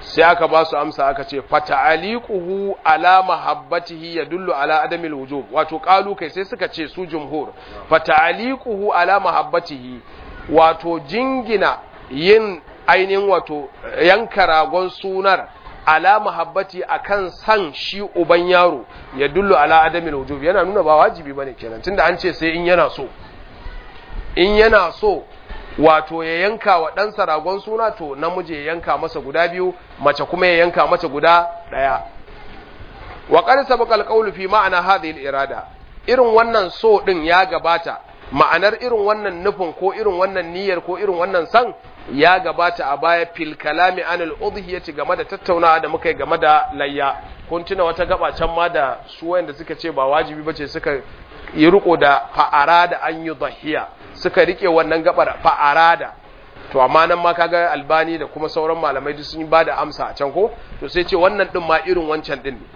sai aka ba su amsa aka ce fata'aliquhu ala mahabbatihi yadullu ala adamil wujub wato qalu kai sai suka ce su jumhur fata'aliquhu ala mahabbatihi wato jingina yin ainihin wato yanka ragon sunar ala mahabbati akan san shi uban yaro ya dullu ala adamil wujub yana nuna ba wajibi bane kenan tunda an ce sai in yana so in yana so wato ya yanka wa ɗansa ragon suna to namiji ya yanka masa guda biyu mace kuma ya yanka mata guda ɗaya wa qad sabaqa al fi ma'ana hadhihi al-irada irin wannan so din ya gabata ma'anar irin wannan nufin ko irin wannan niyyar ko irin wannan san ya gabata a baya fil kalami anil udhiyati game da tattaunawa da muka yi game da layya kun tuna wata gaba can ma da su wanda suka ce ba wajibi bace suka yi riko da fa'ara da an yi dhahiya suka rike wannan gabar fa'arada to amma nan ma kaga albani da kuma sauran malamai duk sun yi bada amsa a can ko to sai ce wannan din ma irin wancan din ne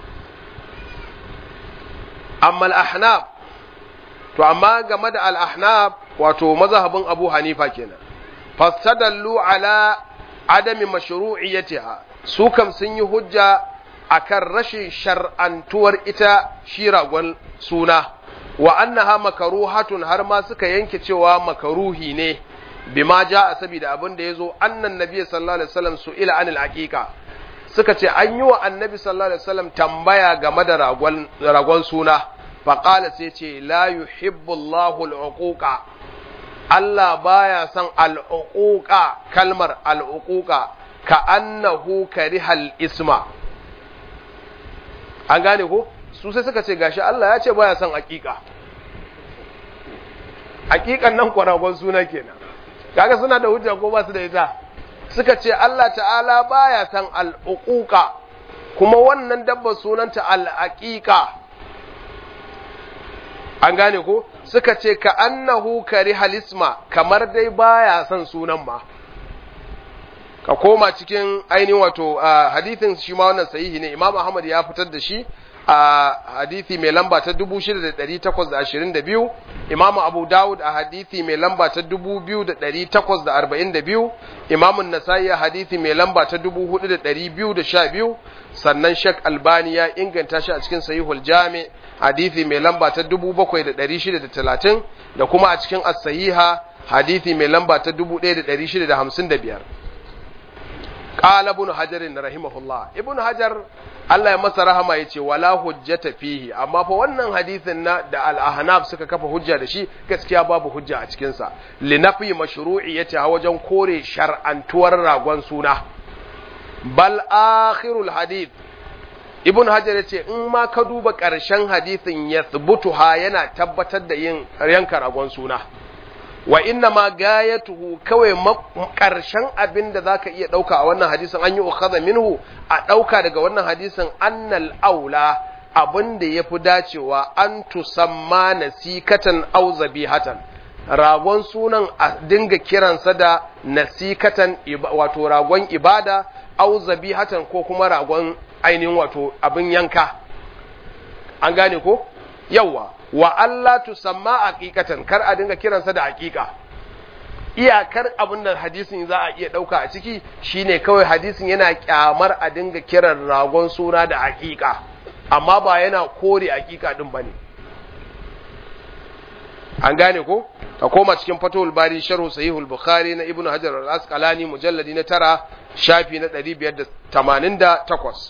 amma al-ahnaf to amma game da al-ahnaf wato mazhabin Abu Hanifa kenan fasadallu ala adami mashru'iyyatiha su kam sun yi hujja akan rashin shar'antuwar ita shi ragon suna wa annaha makaruhatun har ma suka yanke cewa makaruhi ne bima ja'a saboda abin da yazo annan nabiy sallallahu alaihi wasallam su'ila anil aqiqa suka ce an yi wa annabi sallallahu alaihi wasallam tambaya game da ragon ragon suna fa qala sai ce la yuhibbu Allahu al-uquqa Allah baya son al-uquqa kalmar al-uquqa ka annahu karihal isma an gane ko su sai suka ce gashi Allah ya ce baya son aƙiƙa aƙiƙan nan kwaragon suna kenan kaga suna da hujja ko ba su da ita suka ce Allah ta'ala baya son al'uquqa kuma wannan dabba sunanta al'aqiqa an gane ko suka ce ka annahu kari halisma kamar dai baya son sunan ma ka koma cikin ainihin wato hadithin shi ma wannan sahihi ne Imam Ahmad ya fitar da shi a hadithi mai lamba ta 6822 Imam Abu Dawud a hadithi mai lamba ta 2842 Imam An-Nasa'i a hadithi mai lamba ta 4212 sannan Sheikh Albani ya inganta shi a cikin Sahihul Jami hadithi mai lamba ta 7630 da kuma a cikin As-Sahiha hadithi mai lamba ta 1655 qala ibn hajar rahimahullah ibn hajar Allah ya masa rahama yace wala hujjata fihi amma fa wannan hadisin na da al-ahnaf suka kafa hujja da shi gaskiya babu hujja a cikin sa linafi mashru'iyyati a wajen kore shar'antuwar ragon suna bal akhirul hadith ibn hajar yace in ma ka duba ƙarshen hadisin yathbutuha yana tabbatar da yin yanka ragon suna wa inna ma gayatuhu kawai ƙarshen abin da zaka iya ɗauka a wannan hadisin an yi ukhadha minhu a ɗauka daga wannan hadisin annal aula abin da ya fi dacewa an tusamma nasikatan au zabihatan ragon sunan a dinga kiransa da nasikatan wato ragon ibada au zabihatan ko kuma ragon ainihin wato abin yanka an gane ko yawa wa Allah tusamma aqiqatan kar a dinga kiransa da aqiqa iyakar abin da hadisin za a iya dauka a ciki shine kawai hadisin yana kyamar a dinga kiran ragon suna da aqiqa amma ba yana kore aqiqa din bane an gane ko ka koma cikin fatul bari sharhu sahihul bukhari na ibnu hajar al-asqalani mujalladi na tara shafi na 588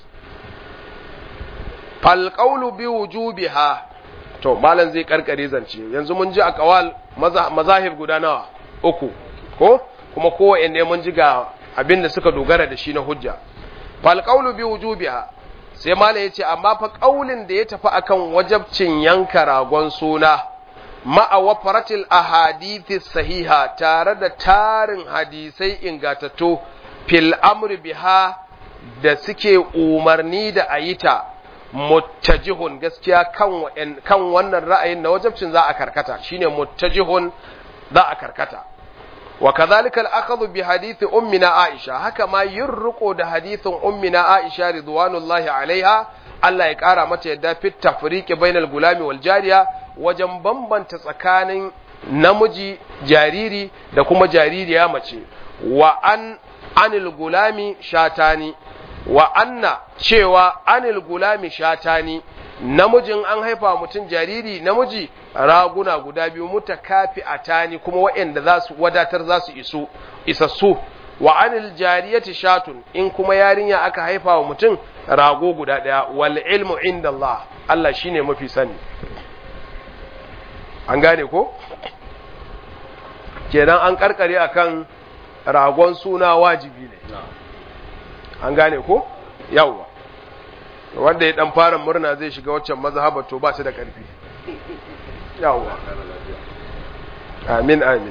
fal qawlu bi wujubiha to malam zai karkare zance yanzu mun ji a kawal mazahib guda nawa uku ko kuma kowanne mun ji ga abin da suka dogara da shi na hujja fal qawlu bi wujubiha sai malam yace amma fa qaulin da ya tafi akan wajabcin yanka ragon suna ma'a wafaratil ahadithi sahiha tare da tarin hadisai ingatattu fil amri biha da suke umarni da ayita muttajihun gaskiya kan kan wannan ra'ayin na wajabcin za a karkata shine muttajihun za a karkata wa kadhalika al-akhdhu bi hadithi ummina Aisha haka ma yin riko da hadithin ummina Aisha ridwanullahi alaiha Allah ya kara mata yadda fit tafriqi bainal gulami wal jariya wajen bambanta tsakanin namiji jariri da kuma jaririya mace wa an anil gulami shatani wa anna cewa anil gulami shatani namijin an haifa mutum jariri namiji raguna guda biyu mutakafi atani kuma waɗanda za su wadatar za su isu isassu wa anil jariyati shatun in kuma yarinya aka haifa wa mutum rago guda ɗaya wal ilmu inda Allah Allah shine mafi sani an gane ko kenan an karkare akan ragon suna wajibi ne an gane ko yawwa wanda ya dan fara murna zai shiga waccan mazhaba to ba shi da karfi yawwa amin amin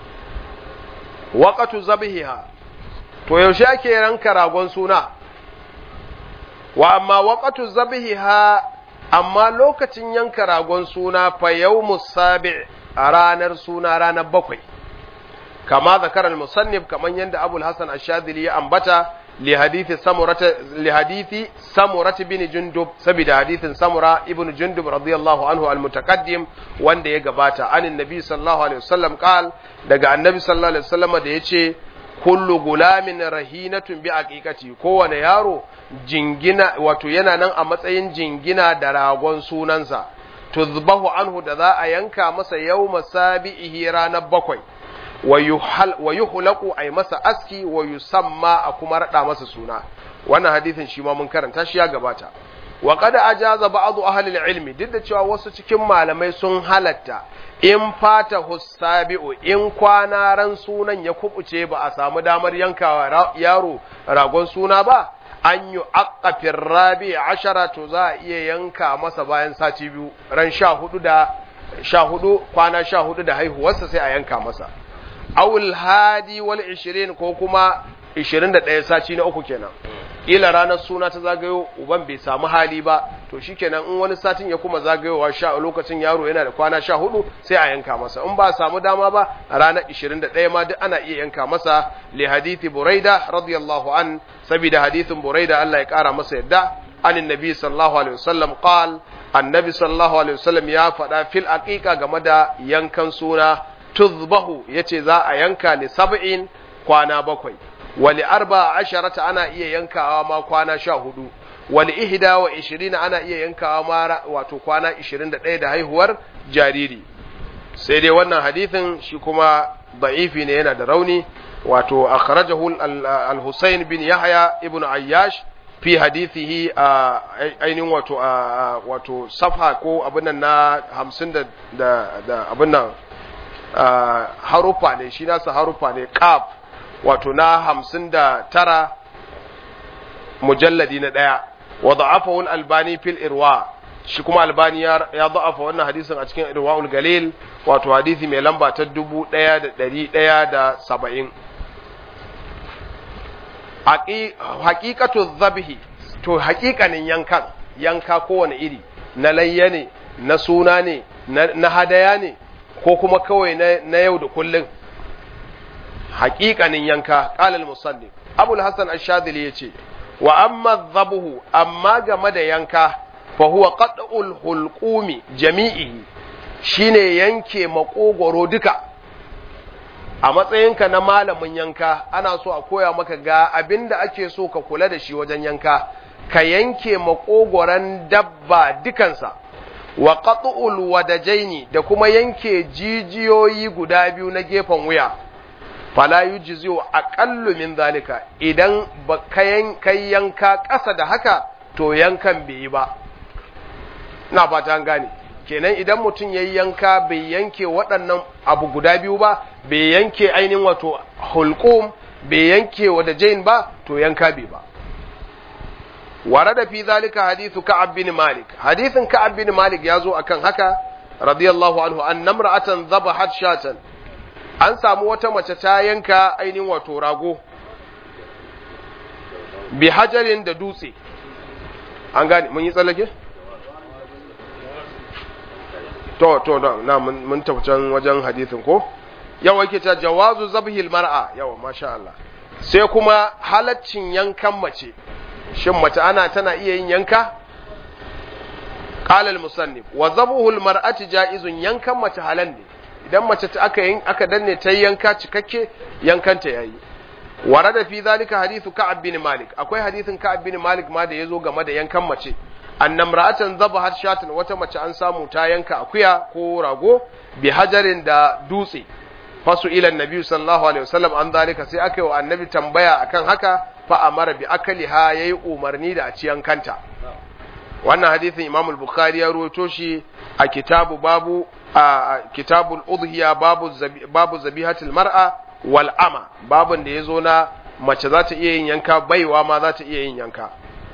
waqatu zabhiha to yaushe ake ranka ragon suna wa amma waqatu zabhiha amma lokacin yanka ragon suna fa yawmus sabi' a ranar suna ranar bakwai kama zakar al-musannif kaman yanda Abu al-Hasan ash-Shadhili ya ambata li hadithi samurata li hadithi samurat bin jundub saboda hadithin samura ibn jundub radiyallahu anhu al-mutaqaddim wanda ya gabata anin nabi sallallahu alaihi wasallam qal daga annabi sallallahu alaihi wasallam da yace kullu gulamin rahinatun bi aqiqati kowane yaro jingina wato yana nan a matsayin jingina da ragon sunansa tuzbahu anhu da za a yanka masa yawma sabi'ihi ranar bakwai wa yuhlaqu ay masa aski wa yusamma a kuma rada masa suna wannan hadisin shi ma mun karanta shi ya gabata wa qad ajaza ba'd ahli al-ilmi duk da cewa wasu cikin malamai sun halatta in fata husabi'u in kwana ran sunan ya kubuce ba a samu damar yankawa yaro ragon suna ba an yi aqafin rabi ashara to za a iya yanka masa bayan sati biyu ran sha hudu da sha hudu kwana sha hudu da haihuwarsa sai a yanka masa awul hadi wal ishirin ko kuma ishirin da ɗaya sati na uku kenan ila ranar suna ta zagayo uban bai samu hali ba to shikenan in wani satin ya kuma zagayowa sha lokacin yaro yana da kwana sha hudu sai a yanka masa in ba samu dama ba a ranar ishirin da ɗaya ma duk ana iya yanka masa li hadithi buraida radiyallahu an saboda hadithin buraida Allah ya kara masa yadda anin nabi sallallahu alaihi wasallam qal annabi sallallahu alaihi wasallam ya faɗa fil aqiqa game da yankan suna tuzbahu yace za a yanka li sab'in kwana bakwai wali arba asharata ana iya yankawa ma kwana sha hudu wali ihda wa ishirina ana iya yankawa ma wato kwana ishirin da ɗaya da haihuwar jariri sai dai wannan hadithin shi kuma da'ifi ne yana da rauni wato akhrajahu al-Husayn bin Yahya ibn Ayyash fi hadithihi a ainihin wato wato safha ko abin nan na 50 da da abin nan harufa ne shi nasa harufa ne qaf wato na hamsin da tara mujalladi na ɗaya wa da'afahu albani fil irwa shi kuma albani ya da'afa wannan hadisin a cikin irwaul galil wato hadisi mai lamba ta dubu ɗaya da ɗari ɗaya da saba'in haƙiƙatu zabihi to haƙiƙanin yankan yanka kowane iri na layya ne na suna ne na hadaya ne ko kuma kawai na yau da kullum haƙiƙanin yanka ƙalal musallin abul hassan ashadili ya ce wa amma zabuhu amma game da yanka fa huwa qat'ul hulqumi jami'i shine yanke makogoro duka a matsayinka na malamin yanka ana so a koya maka ga abinda ake so ka kula da shi wajen yanka ka yanke makogoran dabba dukansa wa qat'ul wadajaini da kuma yanke jijiyoyi guda biyu na gefen wuya fala yujziu aqallu min zalika idan ba kai yanka ƙasa da haka to yankan bai yi ba na fata an gane kenan idan mutum yayi yanka bai yanke waɗannan abu guda biyu ba bai yanke ainihin wato hulqum bai yanke wada jain ba to yanka bai ba warada fi zalika hadithu ka'ab bin malik hadithin ka'ab bin malik yazo akan haka radiyallahu anhu an namra'atan dhabahat shatan an samu wata mace ta yanka ainihin wato rago bi hajarin da dutse an gane mun yi tsallake? to to na mun tafcan wajen hadithin ko yawa yake ta jawazu zabhil mar'a yawa masha Allah sai kuma halaccin yankan mace shin mace ana tana iya yin yanka qala al-musannif wa zabhul mar'ati jaizun yankan mace halal ne idan mace ta aka yin aka danne ta yanka cikakke yankanta yayi warada fi zalika hadithu ka'ab bin malik akwai hadithin ka'ab bin malik ma da yazo game da yankan mace annam ra'atan zabahat shatan wata mace an samu ta yanka akuya ko rago bi hajarin da dutse fasu ila annabi sallallahu alaihi wasallam an zalika sai aka yi wa annabi tambaya akan haka fa amara bi akaliha yayi umarni da a ci yankanta wannan hadithin imam al-bukhari ya rawaito shi a kitabu babu a kitabul udhiya babu zabi, babu zabihatul mar'a wal ama babun da yazo na mace za ta iya yin yanka baiwa ma za ta iya yin yanka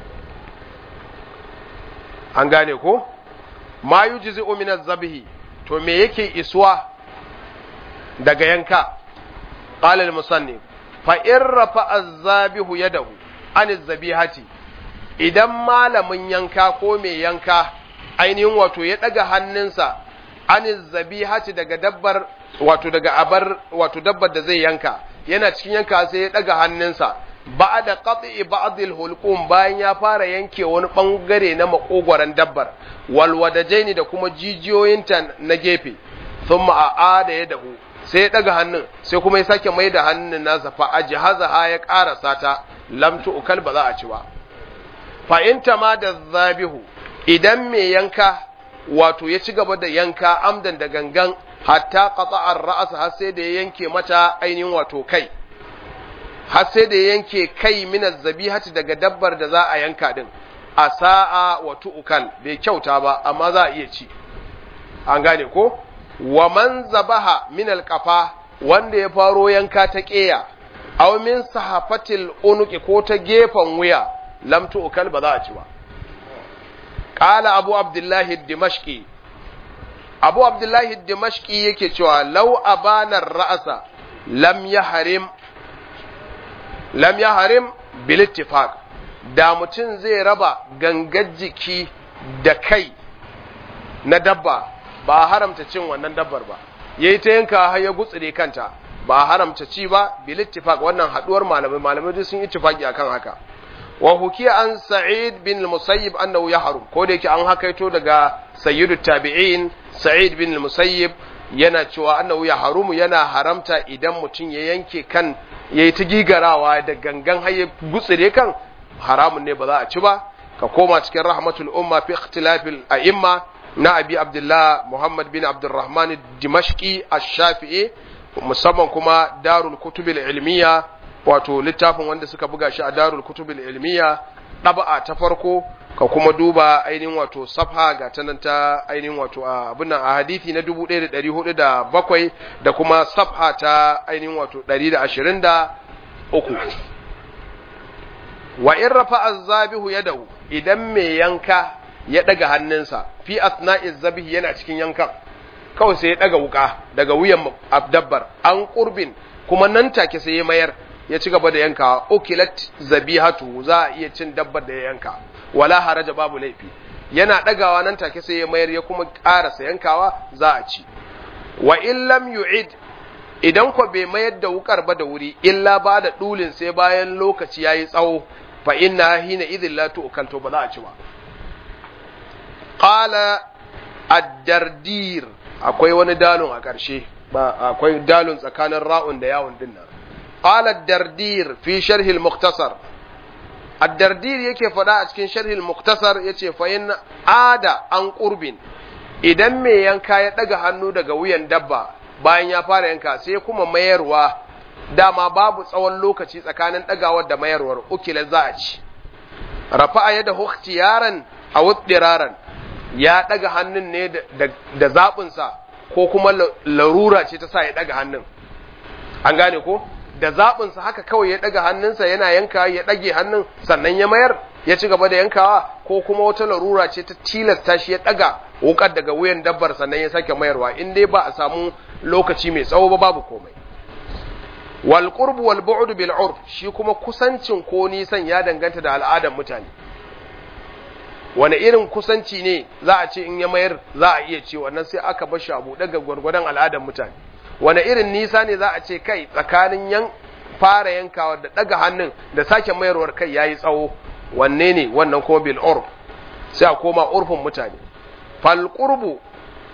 an gane ko ma yujzi'u min az-zabhi to me yake iswa daga yanka qala al-musannif fa in rafa az-zabihu yadahu an az-zabihati idan malamin yanka ko mai yanka ainihin wato ya daga hannunsa an az-zabihati daga dabbar wato daga abar wato dabbar da zai yanka yana cikin yanka sai ya daga hannunsa ba'da qat'i ba'd al-hulqum bayan ya fara yanke wani bangare na makogwaran dabbar wal wadajaini da kuma jijiyoyinta na gefe thumma a'ada yadahu sai ya daga hannun sai kuma ya sake mai da hannun nasa fa ajhazaha ya karasa ta lam tu'kal ba za a ci ba fa in ma da zabihu idan mai yanka wato ya ci gaba da yanka amdan da gangan hatta qata'ar ra'as har sai da ya yanke mata ainihin wato kai har sai da ya yanke kai minaz zabihati daga dabbar da za a yanka din a sa'a wa tu'kal bai kyauta ba amma za a iya ci an gane ko wa man zabaha min alqafa wanda ya faro yanka ta ƙeya aw min sahafatil unuki ko ta gefen wuya lam tu'kal ba za a ci ba qala abu abdullahi dimashqi abu abdullahi dimashqi yake cewa law abana ra'asa lam yahrim lam yahrim bil ittifaq da mutum zai raba gangar jiki da kai na dabba ba haramta cin wannan dabbar ba yayi ta yanka har ya gutsire kanta ba haramta ci ba bil ittifaq wannan haduwar malamai malamai duk sun ittifaqi akan haka wa hukiya an sa'id bin al-musayyib annahu yahrum ko da yake an hakaito daga sayyidu tabi'in sa'id bin al-musayyib yana cewa annahu yahrumu yana haramta idan mutum ya yanke kan yayi ta gigarawa da gangan har ya gutsire kan haramun ne ba za a ci ba ka koma cikin rahmatul umma fi ikhtilafil a'imma na abi abdullah muhammad bin abdurrahman dimashqi ash-shafi'i musamman kuma darul kutubil ilmiya wato littafin wanda suka buga shi a darul kutubil ilmiya ɗaba'a ta farko ka kuma duba ainihin wato safha ga ta nan ta ainihin wato a abin a hadithi na 1407 da kuma safha ta ainihin wato 123 wa in rafa azzabihu yadahu idan mai yanka ya daga hannunsa fi asna'iz zabihi yana cikin yankan kawai sai ya daga wuka daga wuyan dabbar an qurbin kuma nan take sai ya mayar ya ci gaba da yankawa ukilat zabihatu za a iya cin dabbar da ya yanka wala haraja babu laifi yana dagawa nan take sai ya mayar ya kuma karasa yankawa za a ci wa in lam yu'id idan ko bai mayar da wukar ba da wuri illa ba da dulin sai bayan lokaci yayi tsawo fa inna hina idhin la tu'kal to ba za a ci ba qala ad-dardir akwai wani dalon a ƙarshe ba akwai dalon tsakanin ra'un da yawon dinnan قال الدردير في شرح المختصر الدردير yake faɗa a cikin sharh al-mukhtasar yace fa in ada an qurbin idan mai yanka ya daga hannu daga wuyan dabba bayan ya fara yanka sai kuma mayarwa dama babu tsawon lokaci tsakanin dagawar da mayarwar ukila za a ci rafa'a yada ikhtiyaran aw ittiraran ya daga hannun ne da zaɓinsa ko kuma larura ce ta sa ya daga hannun an gane ko da zaɓinsa haka kawai ya ɗaga hannunsa yana yanka ya ɗage hannun sannan ya mayar ya ci gaba da yankawa ko kuma wata larura ce ta tilasta shi ya ɗaga wukar daga wuyan dabbar sannan ya sake mayarwa in dai ba a samu lokaci mai tsawo ba babu komai wal qurbu wal bu'd bil urf shi kuma kusancin ko nisan ya danganta da al'adar mutane wani irin kusanci ne za a ce in ya mayar za a iya ce wannan sai aka bar shi abu daga gwargwadon al'adar mutane wane irin nisa ne za a ce kai tsakanin yan fara yankawa da daga hannun da sake mayarwar kai yayi tsawo wanne ne wannan kuma bil urf sai a koma urfin mutane fal qurbu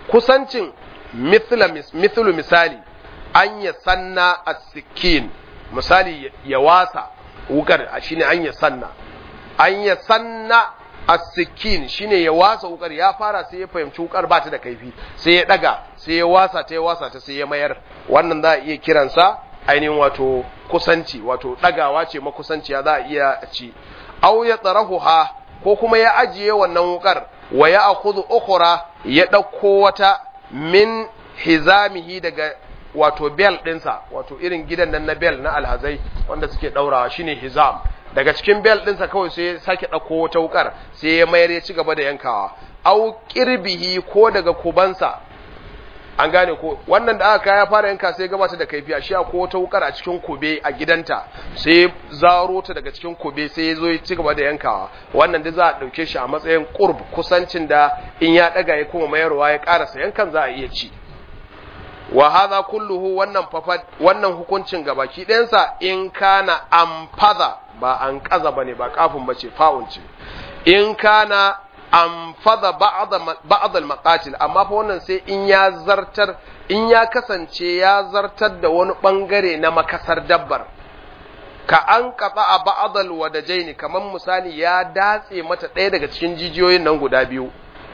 kusancin mithla mithlu misali an ya sanna as-sikin misali ya wasa wukar shine an ya sanna an ya sanna as-sikin shine ya wasa wukar ya fara sai ya fahimci wukar ba ta da kaifi sai ya daga sai ya wasa ta ya wasa ta sai ya mayar wannan za a iya kiransa ainihin wato kusanci wato dagawa ce makusanciya za a iya ci aw ya tsarahuha ko kuma ya ajiye wannan wukar wa ya akhudhu ukhra ya dauko wata min hizamihi daga wato bel dinsa wato irin gidan nan na bel na alhazai wanda suke daurawa shine hizam daga cikin bel ɗinsa kawai sai ya sake ɗauko wata wukar sai ya mayar ya ci gaba da yankawa au kirbihi ko daga kubansa an gane ko wannan da aka ya fara yanka sai gabata da kaifiya shi ko wata wukar a cikin kube a gidanta sai zaro ta daga cikin kube sai ya zo ya ci gaba da yankawa wannan da za a ɗauke shi a matsayin qurb kusancin da in ya ɗaga ya kuma mayarwa ya ƙarasa yankan za a iya ci wa hadha kulluhu wannan fafad wannan hukuncin gabaki ɗayansa in kana amfaza ba an kaza bane ba kafin bace fa'un ce in kana amfaza ba'd al-maqatil amma fa wannan sai in ya zartar in ya kasance ya zartar da wani bangare na makasar dabbar ka an kafa a ba'd al-wadajaini kaman misali ya datse mata ɗaya daga cikin jijiyoyin nan guda biyu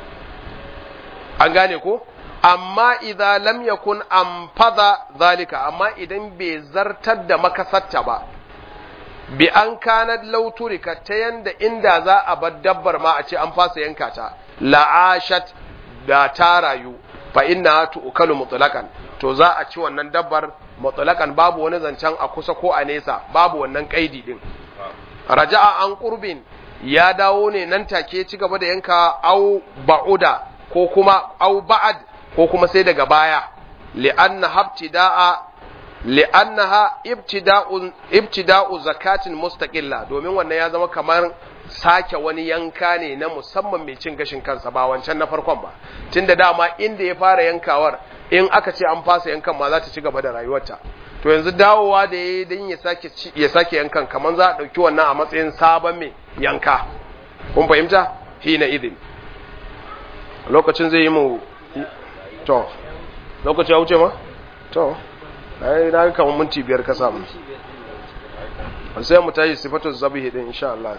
an gane ko amma idza lam yakun amfaza zalika amma idan bai zartar da makasarta ba bi an kanat lauturika ta yanda inda za a bar dabbar ma a ce an fasa yanka ta la'ashat da ta rayu fa inna tu'kalu mutlaqan to za a ci wannan dabbar mutlaqan babu wani zancen a kusa ko a nesa babu wannan kaidi din raja'a an qurbin ya dawo ne nan take ci gaba da yanka au ba'uda ko kuma au ba'ad ko kuma sai daga baya li'anna habtida'a li'annaha ibtida'un ibtida'u zakatin mustaqilla domin wannan ya zama kamar sake wani yanka ne na musamman mai cin gashin kansa ba wancan na farkon ba tunda dama inda ya fara yankawar in aka ce an fasa yankan ma za ta ci gaba da rayuwarta to yanzu dawowa da yayi dan ya sake ya sake yankan kamar za a dauki wannan a matsayin sabon mai yanka kun fahimta hina idin lokacin zai yi mu to lokaci ya wuce ma to ai na ga kamar minti biyar ka samu sai mu tashi sifatun zabihi din insha Allah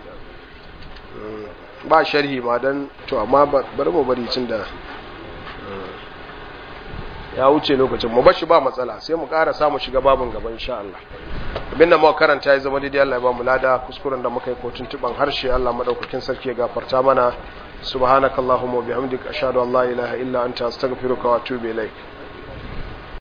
ba sharhi ma dan to amma bari mu bari cin da ya wuce lokacin mu bashi ba matsala sai mu ƙara samu shiga babin gaba insha Allah abinda muka karanta ya zama daidai Allah ya ba mu lada kuskuren da muka yi kotun tuban harshe Allah madaukakin sarki ya gafarta mana subhanakallahumma wa bihamdika ashhadu an la ilaha illa anta astaghfiruka wa atubu ilaik